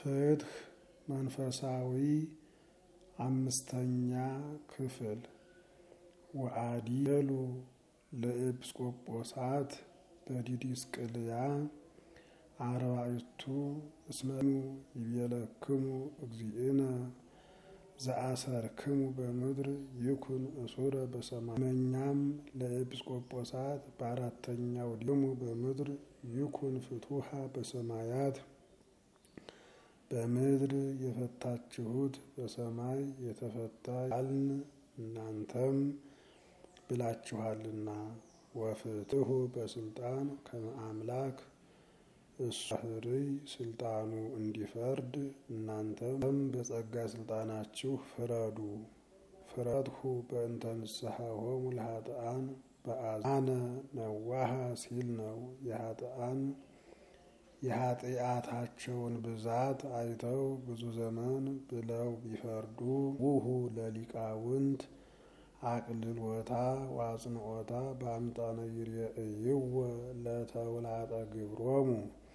ፍትህ መንፈሳዊ አምስተኛ ክፍል ወአዲሉ ለኤጲስቆጶሳት በዲድስቅልያ አርባዕቱ እስመኑ ይቤለክሙ እግዚእነ ዘአሰርክሙ በምድር ይኩን እሱረ በሰማይ። መኛም ለኤጲስቆጶሳት በአራተኛው ዲሙ በምድር ይኩን ፍቱሃ በሰማያት በምድር የፈታችሁት በሰማይ የተፈታ ያልን እናንተም ብላችኋልና። ወፍትሁ በስልጣን ከመ አምላክ እሱ ባህርይ ስልጣኑ እንዲፈርድ እናንተም በጸጋ ስልጣናችሁ ፍረዱ። ፍረድሁ በእንተ ንስሐሆሙ ለኃጥኣን በአዛነ ነዋሃ ሲል ነው። የኃጥኣን የኃጢአታቸውን ብዛት አይተው ብዙ ዘመን ብለው ቢፈርዱ ውሁ ለሊቃውንት አቅልሎታ ዋጽንኦታ በአምጣነ ይርየእይወ ለተውላጠ ግብሮሙ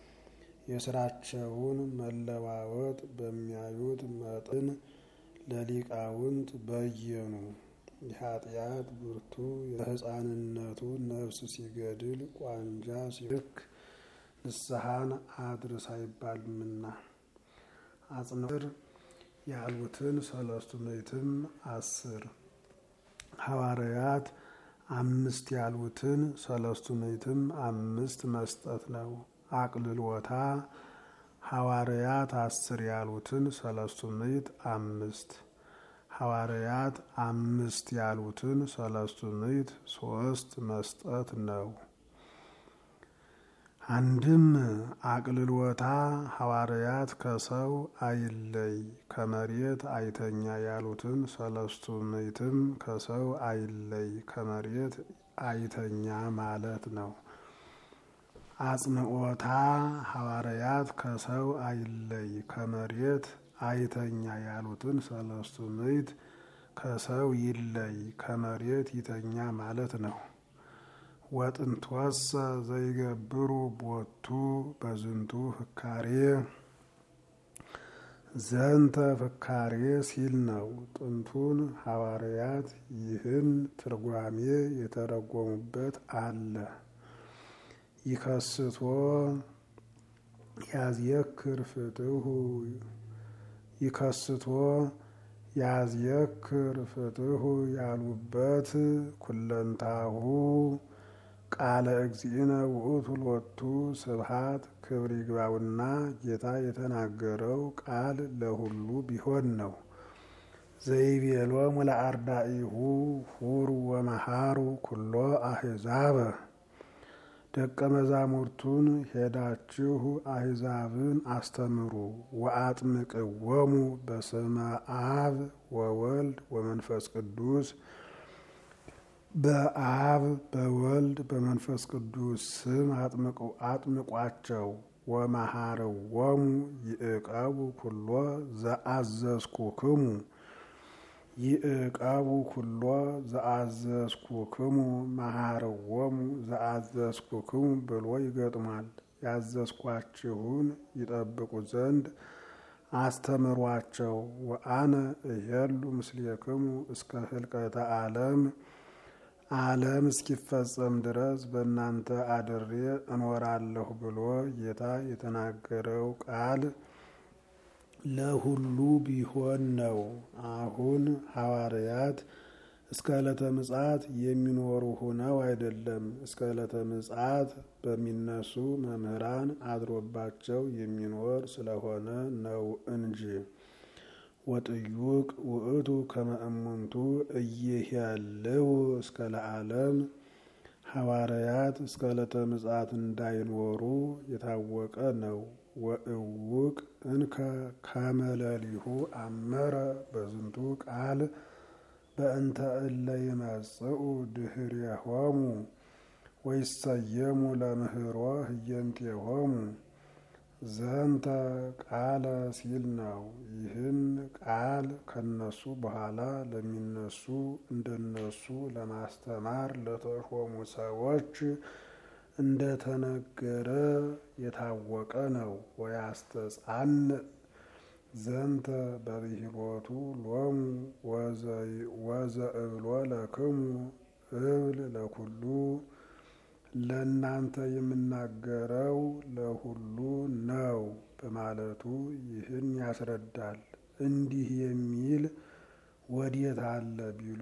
የስራቸውን መለዋወጥ በሚያዩት መጠን ለሊቃውንት በየኑ። የኃጢአት ብርቱ በሕፃንነቱ ነፍስ ሲገድል ቋንጃ ሲልክ ንስሐን አድርስ አይባልምና አጽንር ያሉትን ሰለስቱ ምዕትም አስር ሐዋርያት አምስት ያሉትን ሰለስቱ ምዕትም አምስት መስጠት ነው። አቅልሎታ ሐዋርያት አስር ያሉትን ሰለስቱ ምዕት አምስት ሐዋርያት አምስት ያሉትን ሰለስቱ ምዕት ሶስት መስጠት ነው። አንድም አቅልሎታ ሐዋርያት ከሰው አይለይ ከመሬት አይተኛ ያሉትን ሰለስቱ ምዕትም ከሰው አይለይ ከመሬት አይተኛ ማለት ነው። አጽንኦታ ሐዋርያት ከሰው አይለይ ከመሬት አይተኛ ያሉትን ሰለስቱ ምዕት ከሰው ይለይ ከመሬት ይተኛ ማለት ነው። ወጥንትወሰ ዘይገብሩ ቦቱ በዝንቱ ፍካሬ ዘንተ ፍካሬ ሲል ነው። ጥንቱን ሐዋርያት ይህን ትርጓሜ የተረጎሙበት አለ። ይከስቶ ያዝየክር ፍትሁ ይከስቶ ያዝየክር ፍትሁ ያሉበት ኩለንታሁ ቃለ እግዚእነ ውእቱ ሎቱ ስብሐት ክብር ይግባውና ጌታ የተናገረው ቃል ለሁሉ ቢሆን ነው። ዘይቤሎሙ ለአርዳኢሁ ሁሩ ወመሃሩ ኩሎ አሕዛበ ደቀ መዛሙርቱን ሄዳችሁ አሕዛብን አስተምሩ ወአጥምቅዎሙ በስመ አብ ወወልድ ወመንፈስ ቅዱስ በአብ በወልድ በመንፈስ ቅዱስ ስም አጥምቋቸው። ወመሃርዎሙ ይዕቀቡ ኩሎ ዘአዘዝኩክሙ ይዕቀቡ ኩሎ ዘአዘዝኩክሙ መሃርዎሙ ዘአዘዝኩክሙ ብሎ ይገጥማል። ያዘዝኳችሁን ይጠብቁ ዘንድ አስተምሯቸው። ወአነ እሄሉ ምስሌክሙ እስከ ህልቀተ ዓለም ዓለም እስኪፈጸም ድረስ በእናንተ አድሬ እኖራለሁ ብሎ ጌታ የተናገረው ቃል ለሁሉ ቢሆን ነው። አሁን ሐዋርያት እስከ ዕለተ ምጽአት የሚኖሩ ሆነው አይደለም፣ እስከ ዕለተ ምጽአት በሚነሱ መምህራን አድሮባቸው የሚኖር ስለሆነ ነው እንጂ ወጥዩቅ ውእቱ ከመ እሙንቱ እይሄልው እስከ ለዓለም ሐዋርያት እስከ ዕለተ ምጽአት እንዳይኖሩ የታወቀ ነው። ወእውቅ እንከ ከመለሊሁ አመረ በዝንቱ ቃል በእንተ እለ ይመጽኡ ድኅሬሆሙ ወይሰየሙ ለምህሮ ህየንቴሆሙ ዘንተ ቃለ ሲል ነው። ይህን ቃል ከነሱ በኋላ ለሚነሱ እንደነሱ ለማስተማር ለተሾሙ ሰዎች እንደተነገረ የታወቀ ነው። ወያስተጻን ዘንተ በብሂሎቱ ሎሙ ወዘእብሎ ለክሙ እብል ለኩሉ ለእናንተ የምናገረው ለሁሉ ነው በማለቱ ይህን ያስረዳል። እንዲህ የሚል ወዴት አለ ቢሉ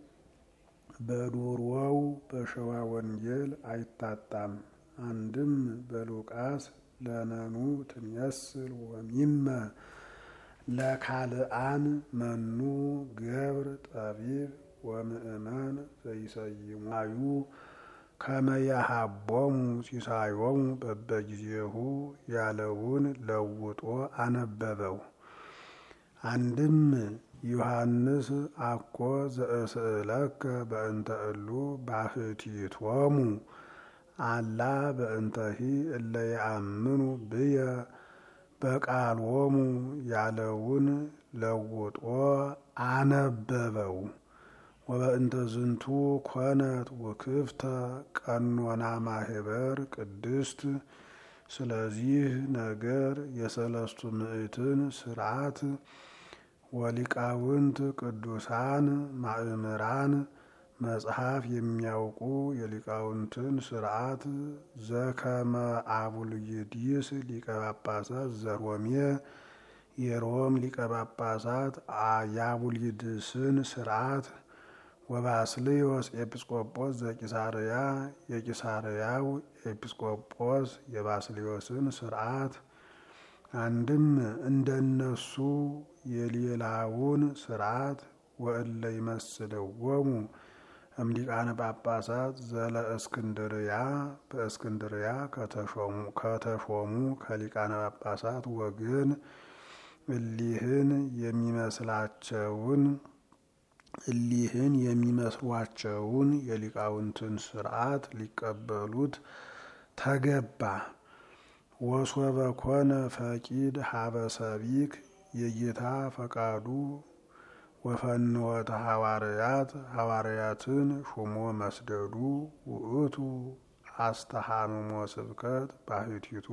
በዶሮው በሸዋ ወንጌል አይታጣም። አንድም በሉቃስ ለነኑ ትንየስል ወሚመ ለካልአን መኑ ገብር ጠቢብ ወምእመን ዘይሰይማዩ ከመያሃቦሙ ሲሳዮሙ በበጊዜሁ ያለውን ለውጦ አነበበው። አንድም ዮሐንስ አኮ ዘእስእለከ በእንተ እሉ ባሕቲቶሙ አላ በእንተሂ እለ የአምኑ ብየ በቃሎሙ ያለውን ለውጦ አነበበው። ወበእንተ ዝንቱ ኮነት ውክፍተ ቀኖና ማህበር ቅድስት። ስለዚህ ነገር የሰለስቱ ምዕትን ስርዓት ወሊቃውንት ቅዱሳን ማእምራን መጽሐፍ የሚያውቁ የሊቃውንትን ስርዓት ዘከመ አቡልይዲስ ሊቀ ጳጳሳት ዘሮሜ የሮም ሊቀ ጳጳሳት የአቡልይድስን ስርዓት ወባስልዮስ ኤጲስቆጶስ ዘቂሳርያ የቂሳርያው ኤጲስቆጶስ የባስልዮስን ስርዓት አንድም እንደነሱ የሌላውን ስርዓት ወእለ ይመስልዎሙ እምሊቃነ ጳጳሳት ዘለ እስክንድርያ በእስክንድርያ ከተሾሙ ከሊቃነ ጳጳሳት ወገን እሊህን የሚመስላቸውን እሊህን የሚመስሏቸውን የሊቃውንትን ስርዓት ሊቀበሉት ተገባ። ወሶበ ኮነ ፈቂድ ሀበ ሰቢክ የጌታ ፈቃዱ ወፈንወተ ሐዋርያት ሐዋርያትን ሹሞ መስደዱ ውእቱ አስተሃምሞ ስብከት ባሕቲቱ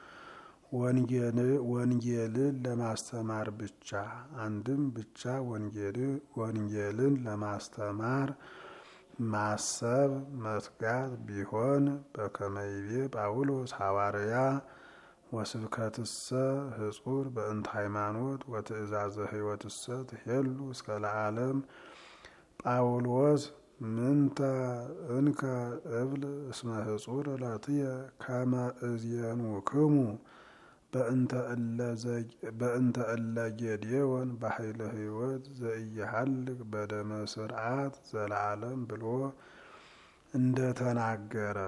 ወንጌልን ለማስተማር ብቻ አንድም ብቻ ወንጌልን ለማስተማር ማሰብ መትጋት ቢሆን በከመይቤ ጳውሎስ ሐዋርያ ወስብከትሰ ህጹር በእንተ ሃይማኖት ወትእዛዘ ሕይወትሰ ትሄሉ እስከ ለዓለም ጳውሎስ ምንተ እንከ እብል እስመ ህጹር እለትየ ከመ እዜኑክሙ በእንተ እለ ጌዴዎን በኃይለ ሕይወት ዘኢየሃልቅ በደመ ስርዓት ዘለዓለም ብሎ እንደተናገረ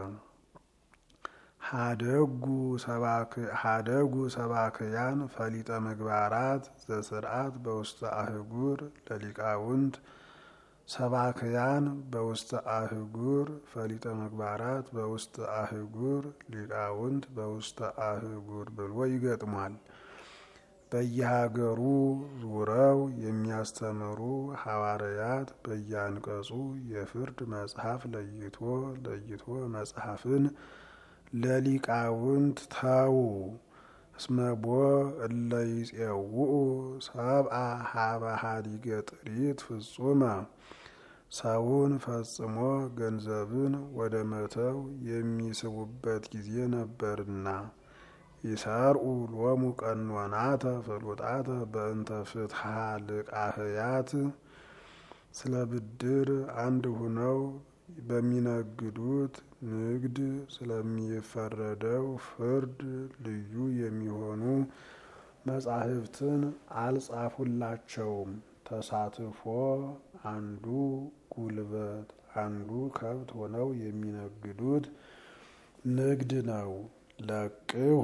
ሀደጉ ሰባክያን ፈሊጠ ምግባራት ዘስርዓት በውስተ አህጉር ለሊቃውንት ሰባክያን በውስተ አህጉር ፈሊጠ ምግባራት በውስተ አህጉር ሊቃውንት በውስተ አህጉር ብሎ ይገጥሟል። በየሀገሩ ዙረው የሚያስተምሩ ሐዋርያት በየአንቀጹ የፍርድ መጽሐፍ ለይቶ ለይቶ መጽሐፍን ለሊቃውንት ተዉ። እስመቦ እለ ይጼውኡ ሰብአ ሀበ ሀዲገ ጥሪት ፍጹመ ሰውን ፈጽሞ ገንዘብን ወደ መተው የሚስቡበት ጊዜ ነበርና ይሰርኡ ሎሙ ቀኖናተ ፍሉጣተ በእንተ ፍትሐ ልቃህያት ስለ ብድር አንድ ሁነው በሚነግዱት ንግድ ስለሚፈረደው ፍርድ ልዩ የሚሆኑ መጻሕፍትን አልጻፉላቸውም። ተሳትፎ አንዱ ጉልበት አንዱ ከብት ሆነው የሚነግዱት ንግድ ነው። ለቅሁ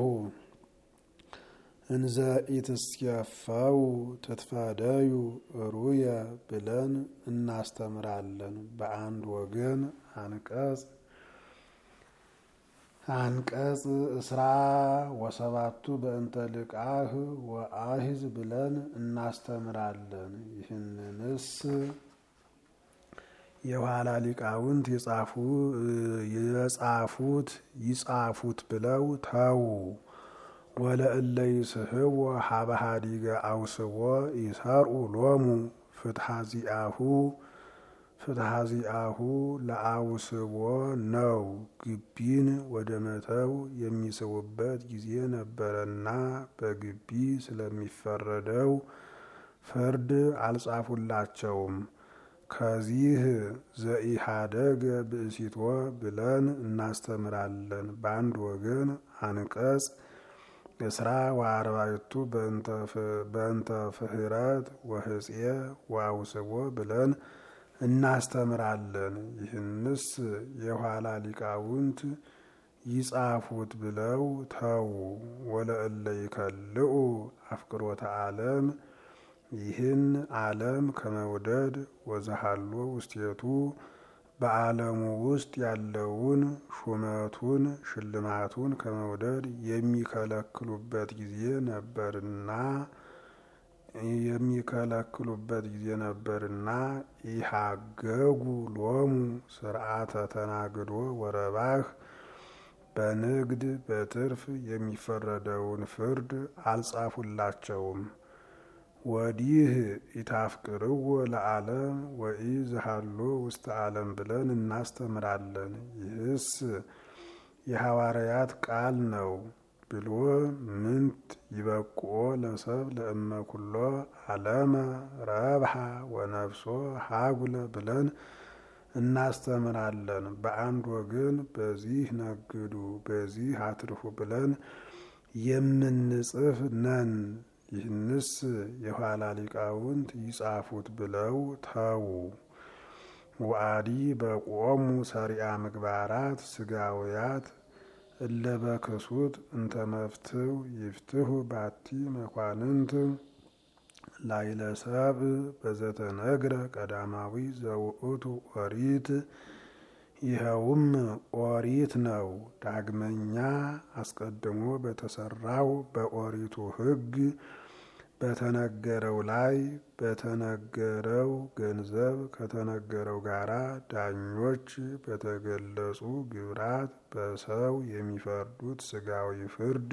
እንዘ ኢትስየፈው ትትፈደዩ ሩየ ብለን እናስተምራለን። በአንድ ወገን አንቀጽ አንቀጽ እስራ ወሰባቱ በእንተ ልቃህ ወአሂዝ ብለን እናስተምራለን። ይህንንስ የኋላ ሊቃውንት የጻፉት ይጻፉት ብለው ተዉ። ወለእለ ይስሕዎ ሀበ ሀዲገ አውስቦ ይሰርኡ ሎሙ ፍትሐ ዚአሁ ፍትሐ ዚአሁ ለአውስቦ ነው። ግቢን ወደ መተው የሚስቡበት ጊዜ ነበረና በግቢ ስለሚፈረደው ፍርድ አልጻፉላቸውም። ከዚህ ዘኢሃደገ ብእሲቶ ብለን እናስተምራለን። በአንድ ወገን አንቀጽ እስራ ወአርባዕቱ በእንተ ፍህረት ወህፄ ወአውስቦ ብለን እናስተምራለን። ይህንስ የኋላ ሊቃውንት ይጻፉት ብለው ተዉ። ወለእለ ይከልኡ አፍቅሮተ ዓለም ይህን ዓለም ከመውደድ ወዘሃሎ ውስቴቱ በዓለሙ ውስጥ ያለውን ሹመቱን ሽልማቱን ከመውደድ የሚከለክሉበት ጊዜ ነበርና የሚከለክሉበት ጊዜ ነበርና ኢሃገጉ ሎሙ ስርዓተ ተናግዶ ወረባህ በንግድ በትርፍ የሚፈረደውን ፍርድ አልጻፉላቸውም። ወዲህ ኢታፍቅርዎ ለዓለም ወኢ ዝሃሎ ውስተ ዓለም ብለን እናስተምራለን። ይህስ የሐዋርያት ቃል ነው ብሎ ምንት ይበቁኦ ለሰብ ለእመ ኩሎ ዓለመ ረብሃ ወነፍሶ ሀጉለ ብለን እናስተምራለን። በአንድ ወገን በዚህ ነግዱ፣ በዚህ አትርፉ ብለን የምንጽፍ ነን። ይህንስ የኋላ ሊቃውንት ይጻፉት ብለው ተዉ። ወአዲ በቆሙ ሰሪያ ምግባራት ስጋውያት እለ በክሱት እንተ መፍትው ይፍትሁ ባቲ መኳንንት ላይለሰብ በዘተነግረ ቀዳማዊ ዘውእቱ ኦሪት ይኸውም ኦሪት ነው። ዳግመኛ አስቀድሞ በተሰራው በኦሪቱ ሕግ በተነገረው ላይ በተነገረው ገንዘብ ከተነገረው ጋራ ዳኞች በተገለጹ ግብራት በሰው የሚፈርዱት ስጋዊ ፍርድ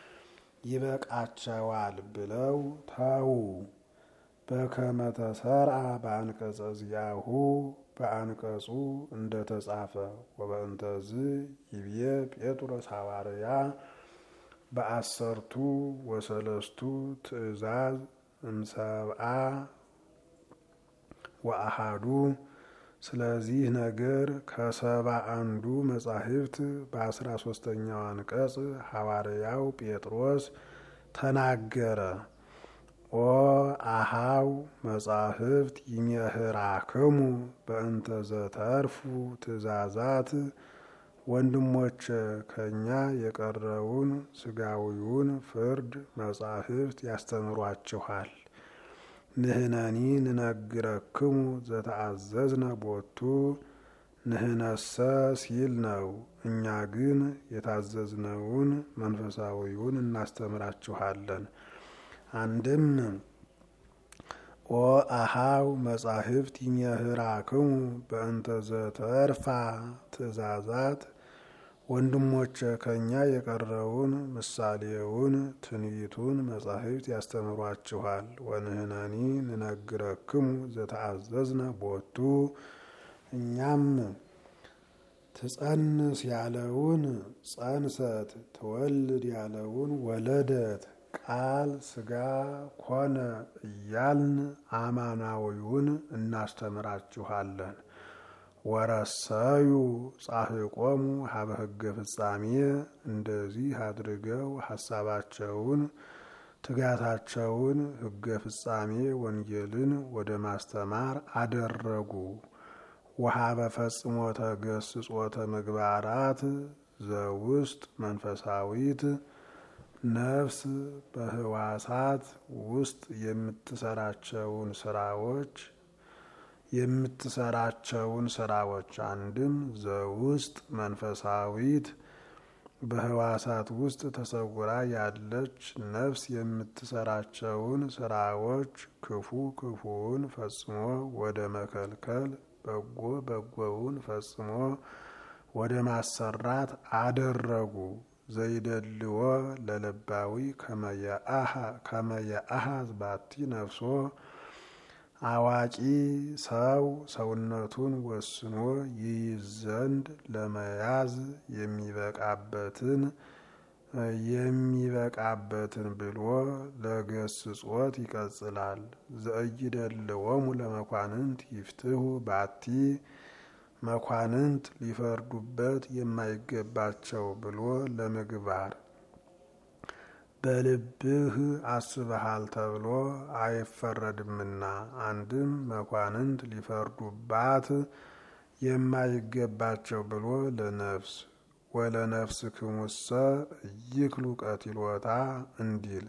ይበቃቸዋል ብለው ተዉ። በከመ ተሰርአ በአንቀጸ ዚአሁ በአንቀጹ እንደተጻፈ ወበእንተዝ ይብዬ ጴጥሮስ ሐዋርያ በአሰርቱ ወሰለስቱ ትእዛዝ እምሰብአ ወአሃዱ ስለዚህ ነገር ከሰባ አንዱ መጻሕፍት በአስራ ሶስተኛው አንቀጽ ሐዋርያው ጴጥሮስ ተናገረ። ኦ አሃው መጻሕፍት ይሜህራክሙ በእንተ ዘተርፉ ትእዛዛት ወንድሞች ከእኛ የቀረውን ስጋዊውን ፍርድ መጻሕፍት ያስተምሯችኋል። ንህነኒ ንነግረክሙ ዘተአዘዝነ ቦቱ ንህነሰ ሲል ነው። እኛ ግን የታዘዝነውን መንፈሳዊውን እናስተምራችኋለን። አንድም ኦ አሃው መጻሕፍት ይሜህራክሙ በእንተ ዘተርፋ ትእዛዛት ወንድሞች ከእኛ የቀረውን ምሳሌውን ትንቢቱን መጻሕፍት ያስተምሯችኋል። ወንህነኒ ንነግረክሙ ዘተአዘዝነ ቦቱ እኛም ትጸንስ ያለውን ጸንሰት፣ ትወልድ ያለውን ወለደት ቃል ስጋ ኮነ እያልን አማናዊውን እናስተምራችኋለን። ወረሰዩ ጻሕቆሙ ሀበ ሕገ ፍጻሜ እንደዚህ አድርገው ሀሳባቸውን ትጋታቸውን ሕገ ፍጻሜ ወንጌልን ወደ ማስተማር አደረጉ። ወሀበ ፈጽሞተ ገስጾተ ምግባራት ዘውስጥ መንፈሳዊት ነፍስ በህዋሳት ውስጥ የምትሰራቸውን ስራዎች የምትሰራቸውን ስራዎች አንድም ዘውስጥ መንፈሳዊት በህዋሳት ውስጥ ተሰውራ ያለች ነፍስ የምትሰራቸውን ስራዎች ክፉ ክፉውን ፈጽሞ ወደ መከልከል፣ በጎ በጎውን ፈጽሞ ወደ ማሰራት አደረጉ። ዘይደልዎ ለልባዊ ከመየአሃዝ ባቲ ነፍሶ አዋቂ ሰው ሰውነቱን ወስኖ ይይዝ ዘንድ ለመያዝ የሚበቃበትን የሚበቃበትን ብሎ ለገስጾት ይቀጽላል። ዘእይደልዎሙ ለመኳንንት ይፍትሁ ባቲ መኳንንት ሊፈርዱበት የማይገባቸው ብሎ ለምግባር በልብህ አስበሃል ተብሎ አይፈረድምና። አንድም መኳንንት ሊፈርዱባት የማይገባቸው ብሎ ለነፍስ ወለነፍስ ክሙሰ ይክሉ ቀቲሎታ እንዲል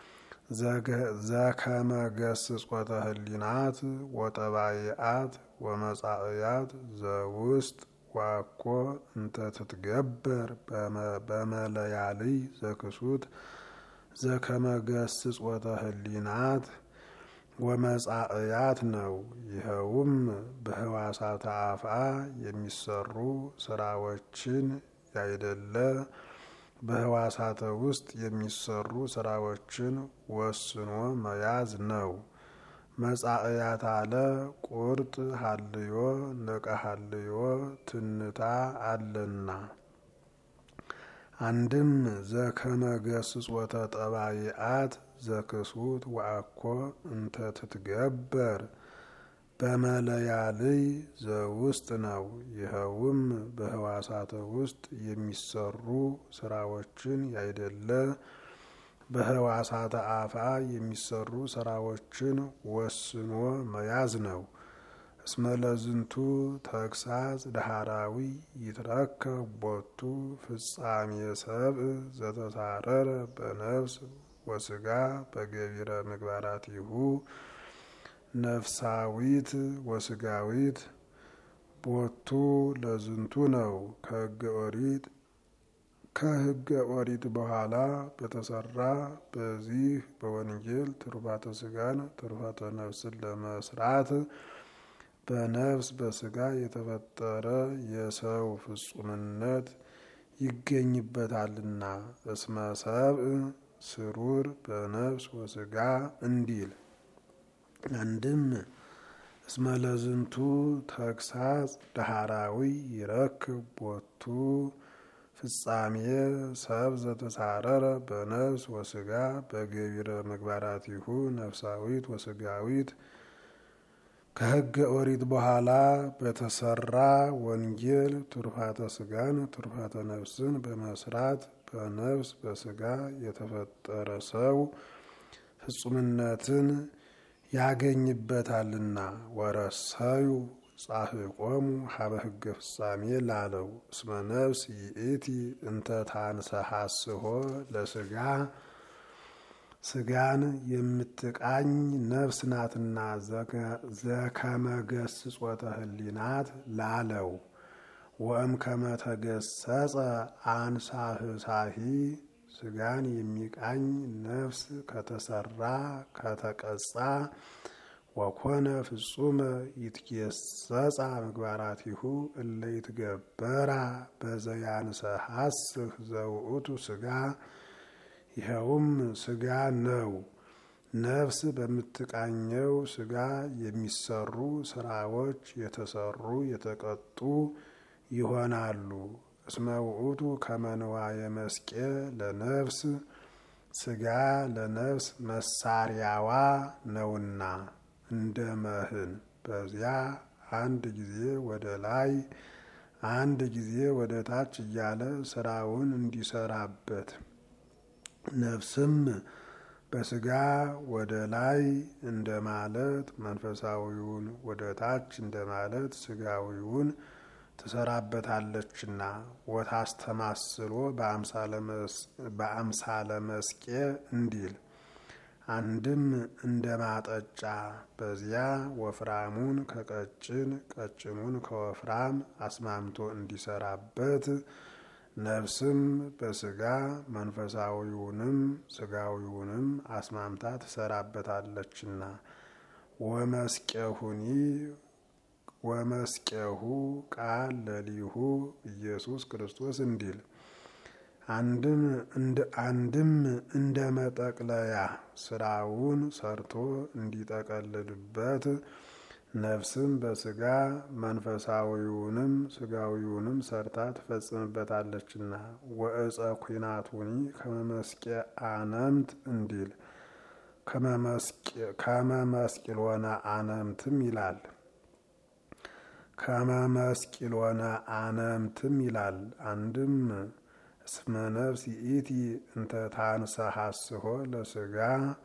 ዘከመ ገስጾተ ህሊናት ወጠባይአት ወመጻእያት ዘውስጥ ዋኮ እንተ ትትገበር በመለያልይ ዘክሱት ዘከመ ገስጾተ ህሊናት ወመጻእያት ነው። ይኸውም በህዋሳተ አፍአ የሚሰሩ ስራዎችን ያይደለ በህዋሳተ ውስጥ የሚሰሩ ስራዎችን ወስኖ መያዝ ነው። መጻእያት አለ ቁርጥ ሀልዮ ነቀ ሀልዮ ትንታ አለና። አንድም ዘከመ ገስጾተ ጠባይአት ዘክሱት ወአኮ እንተ ትትገበር በመለያልይ ዘውስጥ ነው። ይኸውም በህዋሳተ ውስጥ የሚሰሩ ስራዎችን ያይደለ በህዋሳተ አፍአ የሚሰሩ ስራዎችን ወስኖ መያዝ ነው። እስመ ለዝንቱ ተግሳጽ ዳህራዊ ይትረከብ ቦቱ ፍጻሜ ሰብእ ዘተሳረረ በነፍስ ወስጋ በገቢረ ምግባራቲሁ ነፍሳዊት ወስጋዊት ቦቱ ለዝንቱ ነው። ከህገ ኦሪት ከህገ ኦሪት በኋላ በተሰራ በዚህ በወንጌል ትሩፋተ ስጋን ትሩፋተ ነፍስን ለመስራት በነፍስ በስጋ የተፈጠረ የሰው ፍጹምነት ይገኝበታልና እስመ ሰብእ ስሩር በነፍስ ወስጋ እንዲል አንድም እስመ ለዝንቱ ተግሳጽ ዳህራዊ ይረክብ ቦቱ ፍጻሜ ሰብ ዘተሳረረ በነፍስ ወስጋ በገቢረ ምግባራቲሁ ነፍሳዊት ወስጋዊት ከህገ ኦሪት በኋላ በተሰራ ወንጌል ትሩፋተ ስጋን ትሩፋተ ነፍስን በመስራት በነፍስ በስጋ የተፈጠረ ሰው ፍጹምነትን ያገኝበታልና ወረሰዩ ጻሕቆሙ ሀበ ህገ ፍጻሜ ላለው እስመ ነፍስ ይእቲ እንተ ታንሰሐስሆ ለስጋ ስጋን የምትቃኝ ነፍስ ናትና ዘከመ ገስጾተ ህሊናት ላለው ወእም ከመተገሰጸ አንሳህሳሂ ስጋን የሚቃኝ ነፍስ ከተሰራ ከተቀጻ ወኮነ ፍጹመ ይትጌሰጻ ምግባራቲሁ እለ ይትገበራ በዘያንሰሐስህ ዘውእቱ ስጋ ይኸውም ስጋ ነው። ነፍስ በምትቃኘው ስጋ የሚሰሩ ስራዎች የተሰሩ የተቀጡ ይሆናሉ። እስመ ውእቱ ከመንዋየ መስቄ ለነፍስ ስጋ ለነፍስ መሳሪያዋ ነውና እንደ መህን በዚያ አንድ ጊዜ ወደ ላይ አንድ ጊዜ ወደ ታች እያለ ስራውን እንዲሰራበት ነፍስም በስጋ ወደ ላይ እንደ ማለት መንፈሳዊውን ወደ ታች እንደ ማለት ስጋዊውን ትሰራበታለችና ወታስተማስሎ በአምሳለ መስቄ እንዲል አንድም እንደ ማጠጫ በዚያ ወፍራሙን ከቀጭን ቀጭኑን ከወፍራም አስማምቶ እንዲሰራበት ነፍስም በስጋ መንፈሳዊውንም ስጋዊውንም አስማምታ ትሰራበታለችና ወመስቄሁኒ ወመስቄሁ ቃል ለሊሁ ኢየሱስ ክርስቶስ እንዲል አንድም እንደ አንድም እንደ መጠቅለያ ስራውን ሰርቶ እንዲጠቀልልበት ነፍስም በስጋ መንፈሳዊውንም ስጋዊውንም ሰርታ ትፈጽምበታለችና ወእፀ ኩናቱኒ ከመመስቄ አነምት እንዲል ከመመስቂሎነ አነምትም ይላል ከመመስቂሎነ አነምትም ይላል። አንድም እስመ ነፍስ ይእቲ እንተ ታንሰሐስሆ ለስጋ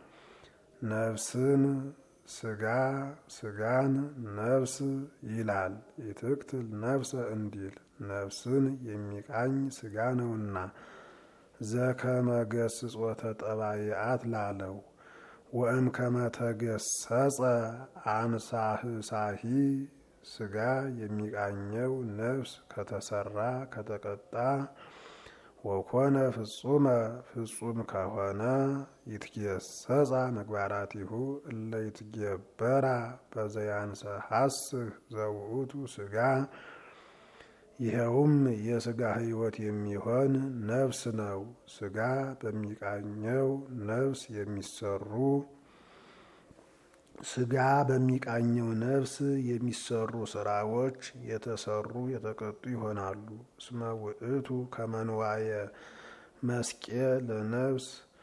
ነፍስን ስጋ ስጋን ነፍስ ይላል። ይትክትል ነፍሰ እንዲል ነፍስን የሚቃኝ ስጋ ነውና ዘከመ ገስጾተ ጠባይአት ላለው ወእም ከመተገሰጸ አንሳህሳሂ ስጋ የሚቃኘው ነፍስ ከተሰራ ከተቀጣ ወኮነ ፍጹመ ፍጹም ከሆነ ይትጌሰጻ ምግባራቲሁ እለ ይትጌበራ በዘያንሰ ሐስህ ዘውእቱ ስጋ ይኸውም የስጋ ሕይወት የሚሆን ነፍስ ነው። ስጋ በሚቃኘው ነፍስ የሚሰሩ ስጋ በሚቃኘው ነፍስ የሚሰሩ ስራዎች የተሰሩ የተቀጡ ይሆናሉ። እስመ ውእቱ ከመንዋየ መስቄ ለነፍስ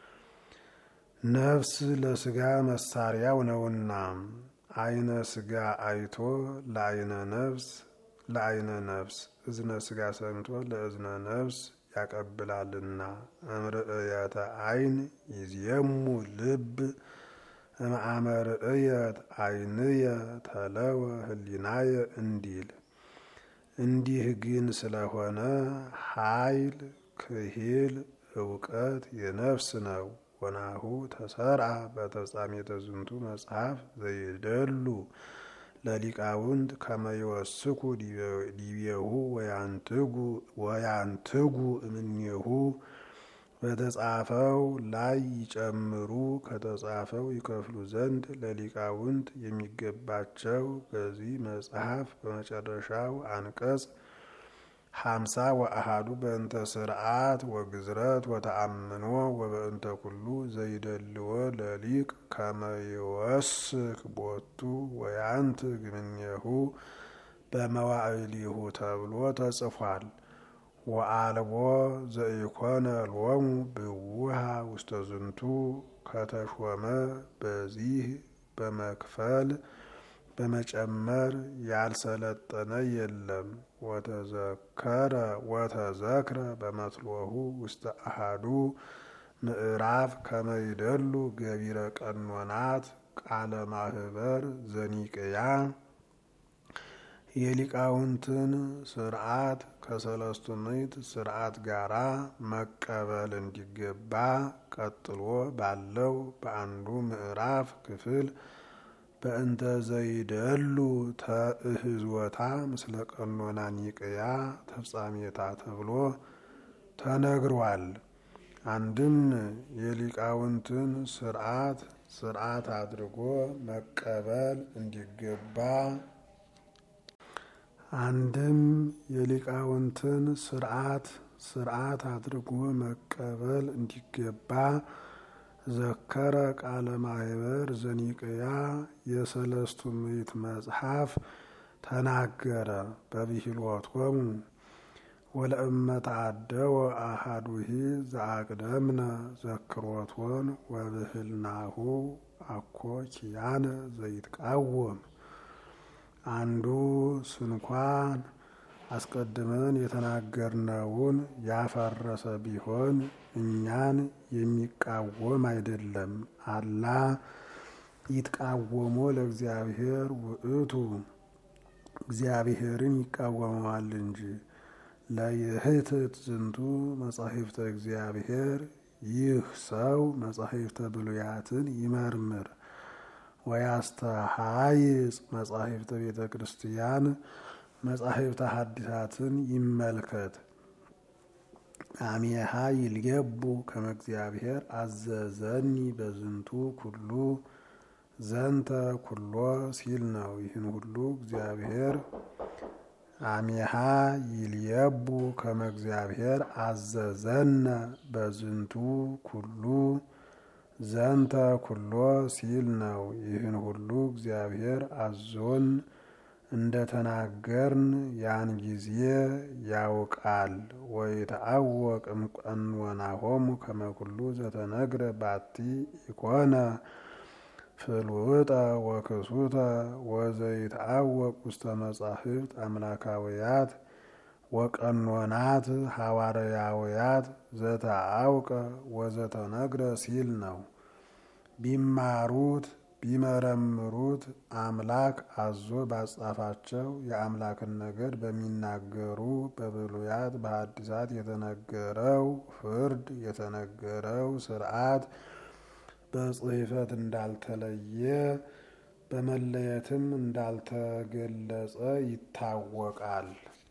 ነፍስ ለስጋ መሳሪያው ነውና አይነ ስጋ አይቶ ለአይነ ነፍስ ለአይነ ነፍስ እዝነ ስጋ ሰምቶ ለእዝነ ነፍስ ያቀብላልና እምርእየተ አይን ይዝየሙ ልብ እምአመርእየት አይንየ ተለወ ህሊናየ እንዲል። እንዲህ ግን ስለሆነ ኃይል ክሂል እውቀት የነፍስ ነው። ወናሁ ተሰርአ በተፍጻሜተ ዝንቱ መጽሐፍ ዘይደሉ ለሊቃውንት ከመይወስኩ ዲቤሁ ወያንትጉ እምኔሁ በተጻፈው ላይ ይጨምሩ ከተጻፈው ይከፍሉ ዘንድ ለሊቃውንት የሚገባቸው በዚህ መጽሐፍ በመጨረሻው አንቀጽ ሀምሳ ወአሃዱ በእንተ ስርዓት ወግዝረት ወተአምኖ ወበእንተ ኩሉ ዘይደልዎ ለሊቅ ከመይወስክ ቦቱ ወያንትግ እምኔሁ በመዋዕሊሁ ተብሎ ተጽፏል። ወአልቦ ዘኢኮነ ሎሙ ብውሃ ውስተ ዝንቱ ከተሾመ በዚህ በመክፈል በመጨመር ያልሰለጠነ የለም። ወተዘከረ ወተዘክረ በመትሎሁ ውስተ አሃዱ ምዕራፍ ከመይደሉ ገቢረ ቀኖናት ቃለ ማህበር ዘኒቅያ የሊቃውንትን ስርዓት ከሰለስቱ ምዕት ስርዓት ጋራ መቀበል እንዲገባ ቀጥሎ ባለው በአንዱ ምዕራፍ ክፍል በእንተ ዘይደሉ ተእህዝወታ ምስለ ቀኖና ኒቅያ ተፍጻሜታ ተብሎ ተነግሯል። አንድም የሊቃውንትን ስርዓት ስርዓት አድርጎ መቀበል እንዲገባ አንድም የሊቃውንትን ስርዓት ስርዓት አድርጎ መቀበል እንዲገባ ዘከረ ቃለ ማህበር ዘኒቅያ የሰለስቱ ምዕት መጽሐፍ ተናገረ። በብሂልወቶሙ ወለእመ ተአደወ አሃዱሂ ዘአቅደምነ ዘክሮቶን ወብህልናሁ አኮ ኪያነ ዘይትቃወም አንዱ ስንኳን አስቀድመን የተናገርነውን ያፈረሰ ቢሆን እኛን የሚቃወም አይደለም። አላ ይትቃወሞ ለእግዚአብሔር ውእቱ እግዚአብሔርን ይቃወመዋል እንጂ። ለይህትት ዝንቱ መጻሕፍተ እግዚአብሔር ይህ ሰው መጻሕፍተ ብሉያትን ይመርምር ወያስተሃይጽ መጻሕፍተ ቤተ ክርስቲያን መጻሕፍተ ሐዲሳትን ይመልከት። አሜሃ ይልየቡ ከመ እግዚአብሔር አዘዘኒ በዝንቱ ኩሉ ዘንተ ኩሎ ሲል ነው። ይህን ሁሉ እግዚአብሔር አሚሃ ይልየቡ ከመ እግዚአብሔር አዘዘነ በዝንቱ ኩሉ ዘንተ ኩሎ ሲል ነው። ይህን ሁሉ እግዚአብሔር አዞን እንደተናገርን ያን ጊዜ ያውቃል። ወይተአወቅ እምቀኖናሆሙ ከመ ኩሉ ዘተነግረ ባቲ ኢኮነ ፍልውጠ ወክሱተ ወዘይተአወቅ ውስተ መጻሕፍት አምላካውያት ወቀኖናት ሐዋርያውያት ዘተአውቀ ወዘተነግረ ሲል ነው። ቢማሩት ቢመረምሩት አምላክ አዞ ባጻፋቸው የአምላክን ነገር በሚናገሩ በብሉያት በሐዲሳት የተነገረው ፍርድ የተነገረው ሥርዓት በጽሕፈት እንዳልተለየ በመለየትም እንዳልተገለጸ ይታወቃል።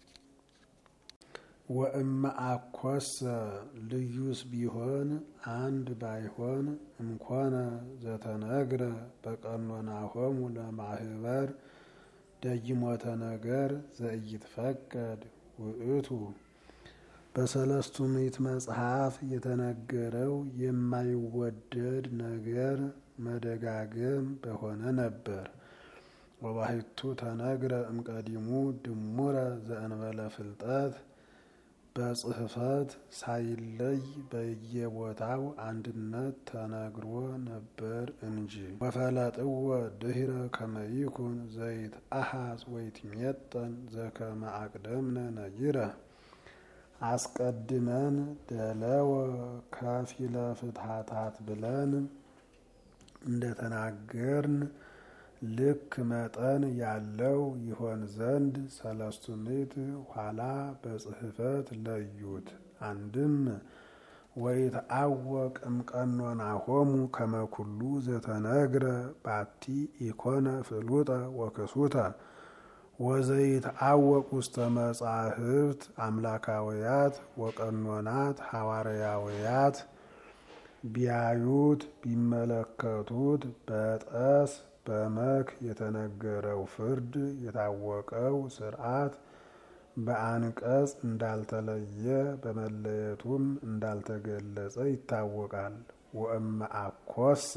ወእመ አኮሰ ልዩስ ቢሆን አንድ ባይሆን እምኮነ ዘተነግረ በቀኖናሆሙ ለማህበር ደይሞተ ነገር ዘኢይትፈቀድ ውእቱ በሰለስቱ ምዕት መጽሐፍ የተነገረው የማይወደድ ነገር መደጋገም በሆነ ነበር። ወባሕቱ ተነግረ እምቀዲሙ ድሙረ ዘእንበለ ፍልጠት በጽሕፈት ሳይለይ በየቦታው አንድነት ተነግሮ ነበር እንጂ። ወፈለጥዎ ድኅረ ከመ ይኩን ዘይትአሐዝ ወይትሜጠን ዘከመ አቅደምነ ነጊረ አስቀድመን ደለወ ከፊለ ፍትሐታት ብለን እንደተናገርን ልክ መጠን ያለው ይሆን ዘንድ ሰለስቱ ምዕት ኋላ በጽሕፈት ለዩት። አንድም ወይትአወቅ እምቀኖናሆሙ ከመ ኩሉ ዘተነግረ ባቲ ኢኮነ ፍሉጠ ወክሱተ ወዘይትአወቅ ውስተ መጻሕፍት አምላካውያት ወቀኖናት ሐዋርያውያት ቢያዩት ቢመለከቱት በጠስ በመክ የተነገረው ፍርድ የታወቀው ሥርዓት በአንቀጽ እንዳልተለየ በመለየቱም እንዳልተገለጸ ይታወቃል። ወእመ አኮሰ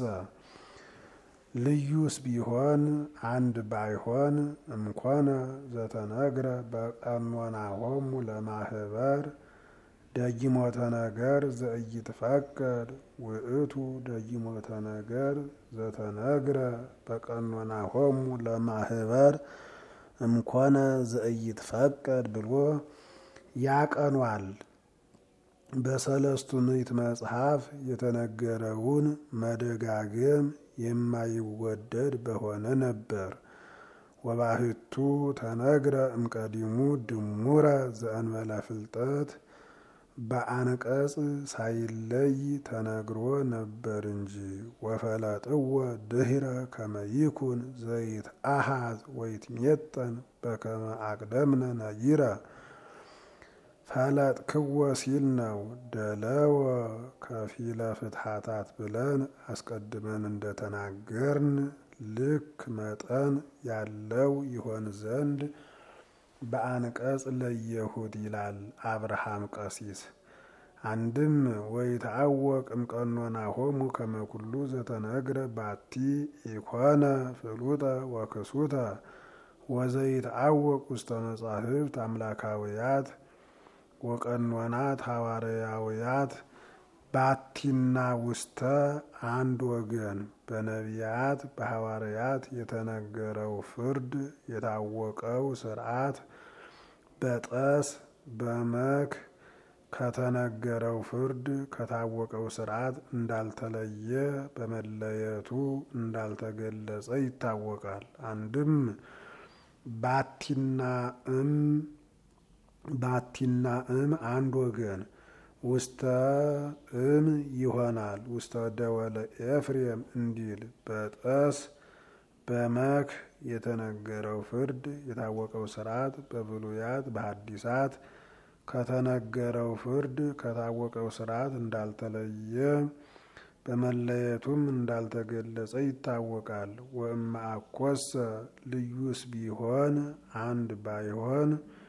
ልዩስ ቢሆን አንድ ባይሆን እምኮነ ዘተነግረ በቀኖናሆሙ ለማህበር ደጊሞተ ነገር ዘኢይትፈቀድ ውእቱ ደጊሞተ ነገር ዘተነግረ በቀኖናሆሙ ለማህበር እምኮነ ዘኢይትፈቀድ ብሎ ያቀኗል። በሰለስቱ ምዕት መጽሐፍ የተነገረውን መደጋገም የማይወደድ በሆነ ነበር። ወባሕቱ ተነግረ እምቀዲሙ ድሙረ ዘእንበለ ፍልጠት በአንቀጽ ሳይለይ ተነግሮ ነበር እንጂ። ወፈለጥዎ ድኅረ ከመ ይኩን ዘይትአሐዝ ወይትሜጠን በከመ አቅደምነ ነጊረ ፈለጥክዎ ሲል ነው። ደለወ ከፊለ ፍትሐታት ብለን አስቀድመን እንደተናገርን ልክ መጠን ያለው ይሆን ዘንድ በአንቀጽ ለየሁድ ይላል አብርሃም ቀሲስ። አንድም ወይትአወቅ እምቀኖናሆሙ ከመ ኩሉ ዘተነግረ ባቲ ኢኮነ ፍሉጠ ወክሱተ ወዘይትአወቅ ውስተ መጻሕፍት አምላካውያት ወቀኖናት ሐዋርያውያት ባቲና ውስተ አንድ ወገን በነቢያት በሐዋርያት የተነገረው ፍርድ የታወቀው ሥርዓት በጠስ በመክ ከተነገረው ፍርድ ከታወቀው ሥርዓት እንዳልተለየ በመለየቱ እንዳልተገለጸ ይታወቃል። አንድም ባቲና እም ባቲና እም አንድ ወገን ውስተ እም ይሆናል። ውስተ ደወለ ኤፍሬም እንዲል በጠስ በመክ የተነገረው ፍርድ የታወቀው ሥርዓት በብሉያት በሐዲሳት ከተነገረው ፍርድ ከታወቀው ሥርዓት እንዳልተለየ በመለየቱም እንዳልተገለጸ ይታወቃል። ወእመ አኮሰ ልዩስ ቢሆን አንድ ባይሆን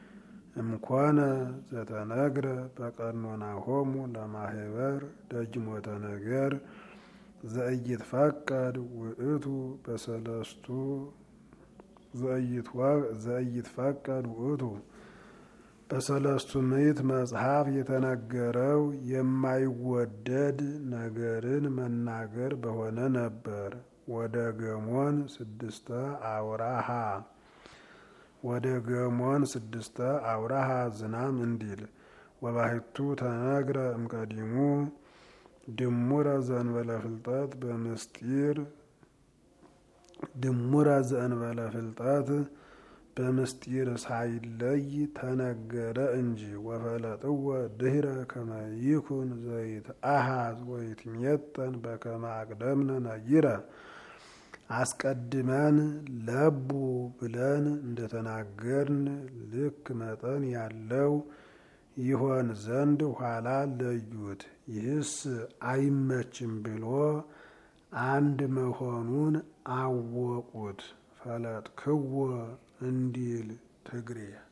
እምኮነ ዘተነግረ በቀኖናሆሙ ለማህበር ደጅሞተ ነገር ዘኢይትፈቀድ ውእቱ በሰለስቱ ዘኢይትፈቀድ ውእቱ በሰለስቱ ምዕት መጽሐፍ የተነገረው የማይወደድ ነገርን መናገር በሆነ ነበር። ወደ ገሞን ስድስተ አውራሃ ወደ ገሞን ስድስተ አውራሃ ዝናም እንዲል ወባሕቱ ተነግረ እምቀዲሙ ድሙረ ዘእንበለ ፍልጠት በምስጢር ድሙረ ዘእንበለ ፍልጠት በምስጢር ሳይለይ ተነገረ እንጂ ወፈለጥወ ድህረ ከመ ይኩን ዘይትአሃዝ ወይትሜጠን በከመ አቅደምነ ነጊረ አስቀድመን ለቡ ብለን እንደተናገርን ልክ መጠን ያለው ይሆን ዘንድ ኋላ ለዩት። ይህስ አይመችም ብሎ አንድ መሆኑን አወቁት። ፈለጥክዎ እንዲል ትግሬ